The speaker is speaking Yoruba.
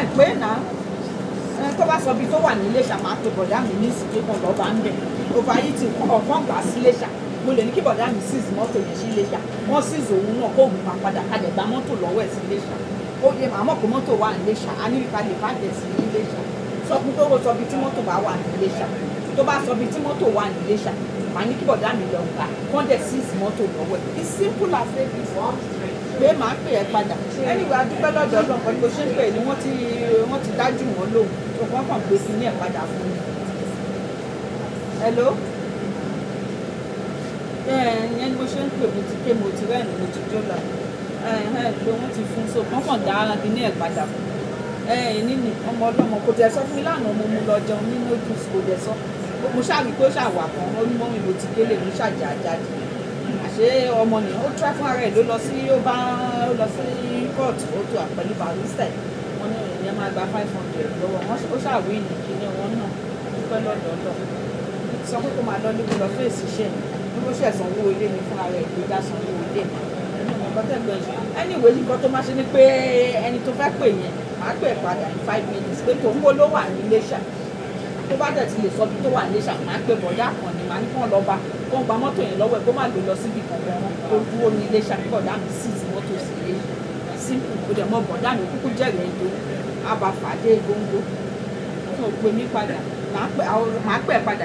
ẹ̀ pé náà ẹ tó bá sọ ibi tó wà ní Iléṣà máa pe bọ̀dá mi ní ìsìnkú kan lọ́ba ń bẹ̀ òfà yìí ti ọ̀kan gbà sí Iléṣà mo lè ní kí bọ̀dá mi seize mọ́tò yẹn sí Iléṣà wọ́n seize òun náà kó òun máa padà kalẹ̀ gba mọ́tò lọ́wọ́ ẹ̀ sí Iléṣà ó yẹ màá mọ̀ pé mọ́tò wà ní Iléṣà a ní ìka lè bàjẹ́ sí Iléṣà sọ fún pé ó sọ ibi tí mọ́tò bá wà ní Iléṣà tó bá sọ ibi tí mọ́tò wà ní Iléṣà màá ní kí bọ̀dá mi lọ gbà kán dẹ̀ seize mọ́tò lọ́wọ́ ẹ̀ it's simple as that is pé màá pè ẹ́ padà anyway adúpẹ́ lọ́dọ̀ ọlọ́run pẹ̀lú bó ṣe ń pè é ni wọ́n ti wọ́n ti dájú wọn lóhùn tó kọ́ kàn gbé sí ní ẹ̀ padà fún mi. hello ìyẹn ni mo ṣe ń pè mo ti ké mo ti rẹ́ẹ̀nì mo ti jó la pé wọ́n ti fún so kàn kàn dá ara bí ní ẹ̀ padà fún mi. ẹ̀ẹ́n ní ọmọ ọlọ́mọ kò tẹ̀ sọ fún mi lánàá mo mú lọ jẹun ní noodles kò dẹ̀ sọ mo ṣáà rí pé ó ṣàwà kan ó ní mọ́mí mo ti délé mo ṣàjà jáde àṣé ọmọ nìyẹn ó try fún ara ẹ̀ ló lọ sí ó bá ó lọ sí court ó tó àpẹlú barista ẹ̀ wọ́n ní ìyẹn máa gba five hundred lọ́wọ́ wọn ó ṣàwé ní kíní wọn náà dúpẹ́ lọ́dọọdọ sọ pé kó máa lọ níbi lọ fèsì iṣẹ́ ní bó ṣe sanwó ilé ni fún ara ẹ̀ ló dá sanwó ilé anyway nǹkan tó máa ṣe ni pé ẹni tó fẹ́ pè yẹn máa pè padà in five minutes pé tòun wo ló wà ní Iléṣà tó bá dẹ̀ ti lè sọ bí tó wà ní Iléṣà máa pè bọ̀dá kan ní màá ní kàn lọ bá kó ń gba mọ́tò yẹn lọ́wọ́ ẹ̀ kó má lè lọ síbi kankan kó dúró ní Iléṣà kí bọ̀dá mi sì ti mọ́tò sí ilé simple kó dẹ̀ mọ́ bọ̀dá mi kúkú jẹ̀rẹ̀ ètò àbáfàdé góńgó tó gbé mi padà máa pè padà.